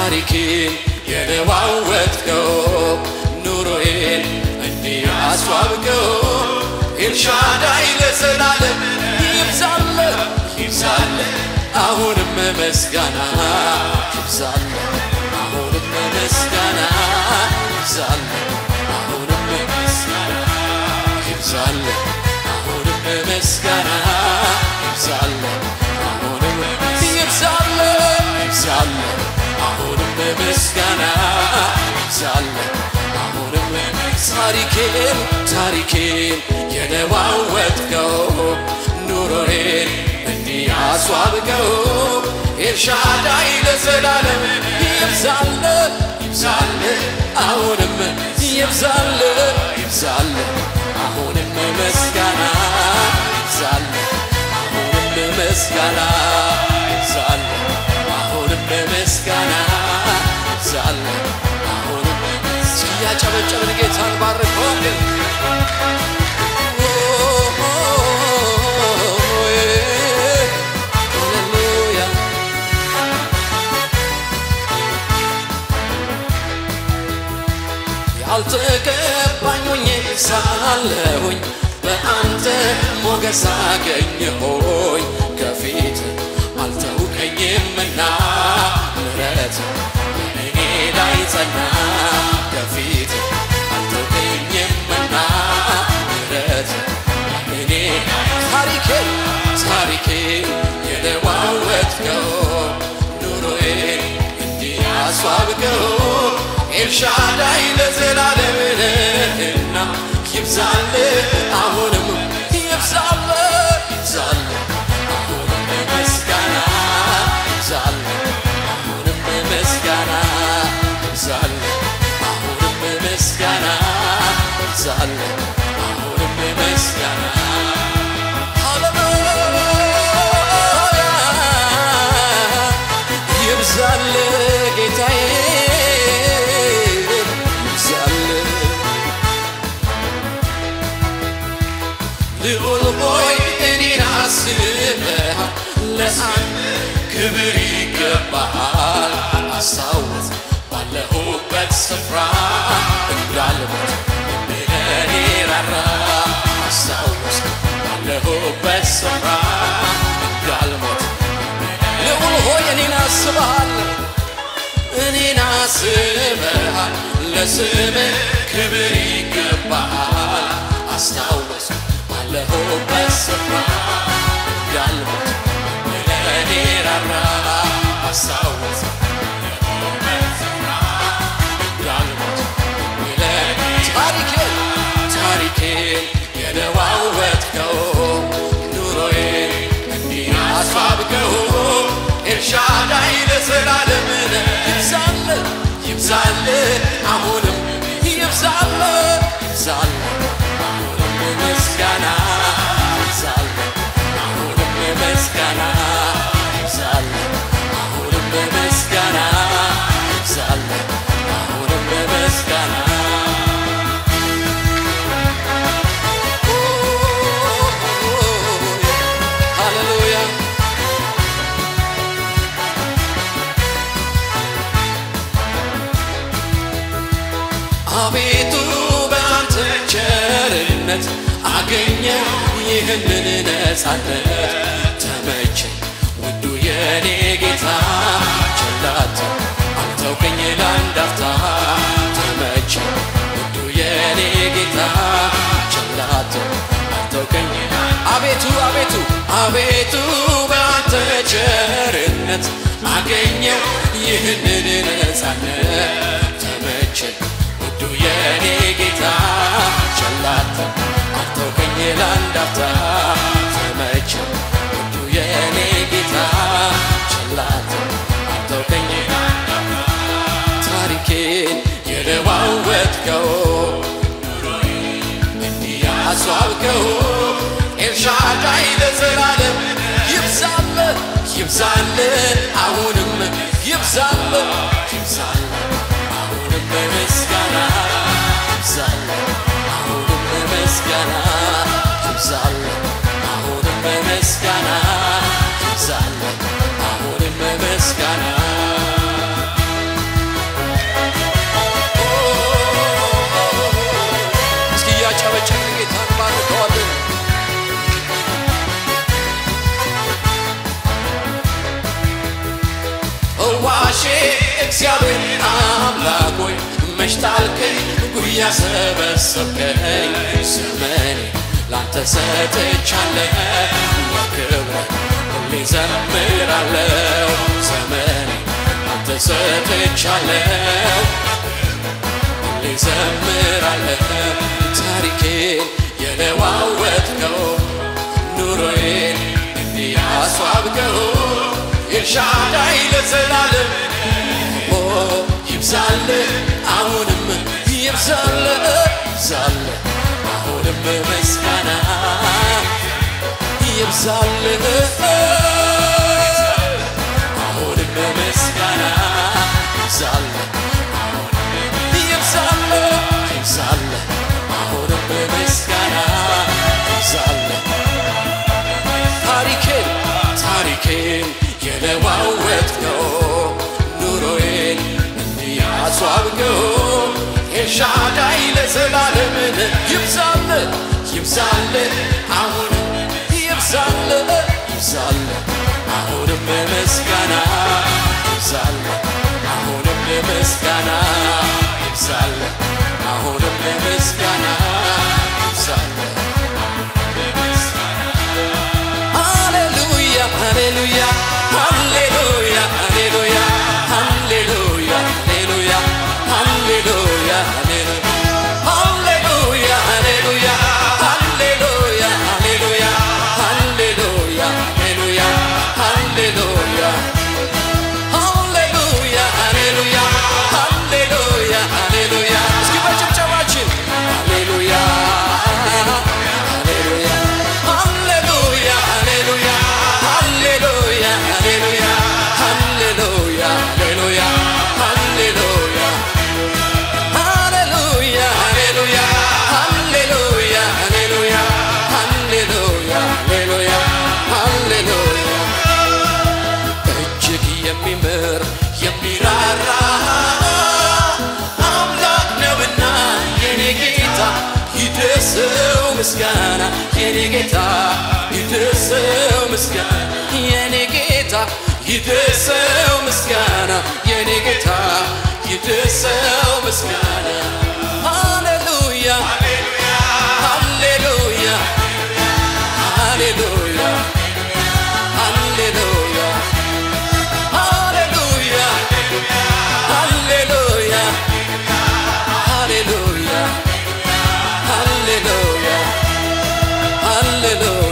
ታሪኬን የለዋወጥከው ኑሮዬን እንዲህ አስዋብከው ኤልሻዳይ ለዘላለም ይብዛለ ይብዛለ አሁንም መስጋና ይብዛለ አሁንም መስጋና ይብዛለ አሁንም መስጋና ይብዛለ አሁንም መስጋና ይብዛለ አሁንም ይብዛለ ይብዛለ አሁንም ምስጋና ይብዛለ አሁንም ታሪኬን ታሪኬን የለዋወጥከው ኑሮዬን እንዲህ አስዋብከው ኤልሻዳይ ለዘላለም ይብዛለ ይብዛለ አሁንም ይብዛለ ይብዛለ አሁንም ምስጋና ይብዛለ አሁንም ምስጋና ይብዛለ አሁንም ምስጋና ይብዛለ አሁንም ያጨበጨብን ጌታን ባርከዋለን ሃሌሉያ ያልተገባኝ ሆኜ ሳለሁኝ በአንተ ሞገስ አገኘሆኝ ከፊት አልተውከኝምና ምሕረት በእኔ ላይ ጸና ከፊት አልተውከኝምና ምሕረት በእኔ ታሪኬን ታሪኬን የለዋወጥከው ኑሮዬን እንዲህ አስዋብከው ኤልሻዳይ ለዘላለም ነህና ይብዛል አሁንም ይብዛል ይብዛል አሁንም ምስጋና ይብዛል አሁንም ምስጋና ይብዛል አሁንም ምስጋና ይብዛል አሁንም ምስጋና ሃሌሉያ ይብዛል ጌታዬ ይብዛል ልዑል ሆይ እኔን አስበሃል ለአንተ ክብር ይገባሃል አስታውስ ባለሁበት ስፍራ እንዳልሞት ለእኔ ራራ አስታውስ ባለሁበት ስፍራ እንዳልሞት ልዑል ሆይ እኔን አስበሃል እኔን አስበሃል ለስምህ ክብር ይገባሃል አስታውስ ባለሁበት ስፍራ እንዳልሞት ለእኔ ራራ አስታውስ ባለሁበት ስፍራ እንዳልሞት ለእኔ ታሪኬን ታሪኬን የለዋወጥከው ኑሮዬን እንዲህ አስዋብከው ኤልሻዳይ ለዘላለም ነህ። ይብዛል ይብዛል አሁንም ይብዛል ይብዛል አሁንም ምስጋና ይብዛል አሁንም ምስጋና ይብዛል አሁንም ምስጋና ይብዛል አሁንም ምስጋና ሃሌሉያ አቤቱ በአንተ ቸርነት አገኘ ይህንን ነፃነት ተመቸኝ ውዱ የኔ ጌታ ቸላት አልተውከኝ ለአንድ አፍታ ተመቸኝ ውዱ የኔ ጌታ ቸላት አልተውከኝ አቤቱ አቤቱ አቤቱ በአንተ ቸርነት አገኘው ይህንን ነፃነት ተመቸኝ ውዱ የኔ ጌታ ቸላት አልተውከኝ ለአንድ አፍታ ተመቸኝ ውዱ የኔ ጌታ ቸላት አልተውከኝ ለአንድ አፍታ ታሪኬን የለዋወጥከው እንዲህ አስዋብከው ኤልሻዳይ ለዘላለም ይብዛል ይብዛል አሁንም ይብዛል ይብዛል አሁንም በምስጋና ይብዛል አሁንም በምስጋና ይብዛል አሁንም በምስጋና ይብዛል አሁንም በምስጋና ፈዋሼ እግዚአብሔር አምላክ ሆይ መች ጣልከኝ ጉያ ሰበሰብከኝ ዘመኔ ላንተ ሰጥቻለሁ ለክብረ ሁሌ ዘምራለሁ ዘመኔ ላንተ ሰጥቻለሁ ሁሌ ዘምራለሁ ታሪኬን የለዋወጥከው ኑሮዬን እንዲህ ያስዋብከው ኤልሻዳይ ለዘላለም ኦ ይብዛል አሁንም ይብዛል ይብዛል አሁንም ምስጋና ይብዛል አሁንም ምስጋና ይብዛል ይብዛል ይብዛል አሁንም ምስጋና ይብዛል ታሪኬን ታሪኬን የለዋወጥከው ኑሮዬን እንዲያስዋብከው ኤልሻዳይ ለዘላለምን ይብዛል ይብዛል አሁን ይብዛል ይብዛል አሁንም ምስጋና ይብዛል አሁንም ምስጋና ይብዛል አሁንም ምስጋና ይብዛል ሃሌሉያ ሃሌሉያ ሃሌሉያ ሃሌሉያ ሃሌሉያ ሃሌሉያ ሃሌሉያ ሃሌሉያ ሃሌሉያ ሃሌሉያ ሃሌሉያ ሃሌሉያ ሃሌሉያ ሃሌሉያ ሃሌሉያ ሃሌሉያ ሃሌሉያ ሃሌሉያ እስኪ በጭብጨባችን ሃሌሉያ ሃሌሉያ ሃሌሉያ ሃሌሉያ ሃሌሉያ ሃሌሉያ ሃሌሉያ ሃሌሉያ ሃሌሉያ ሃሌሉያ ሃሌሉያ ሃሌሉያ ሃሌሉያ ሃሌሉያ ሃሌሉያ ሃሌሉያ እጅግ የሚምር የሚራራ አምላክ ነውና የኔ ጌታ ይድረሰው ምስጋና የኔ ጌታ ይድረሰው ምስጋና የኔ ጌታ ይድረሰው ምስጋና የኔ ጌታ ይድረሰው ምስጋና ሃሌሉያ ሃሌሉያ ሃሌሉያ ሃሌሉያ ሃሌሉያ ሃሌሉያ ሃሌሉያ ሃሌሉያ ሃሌሉያ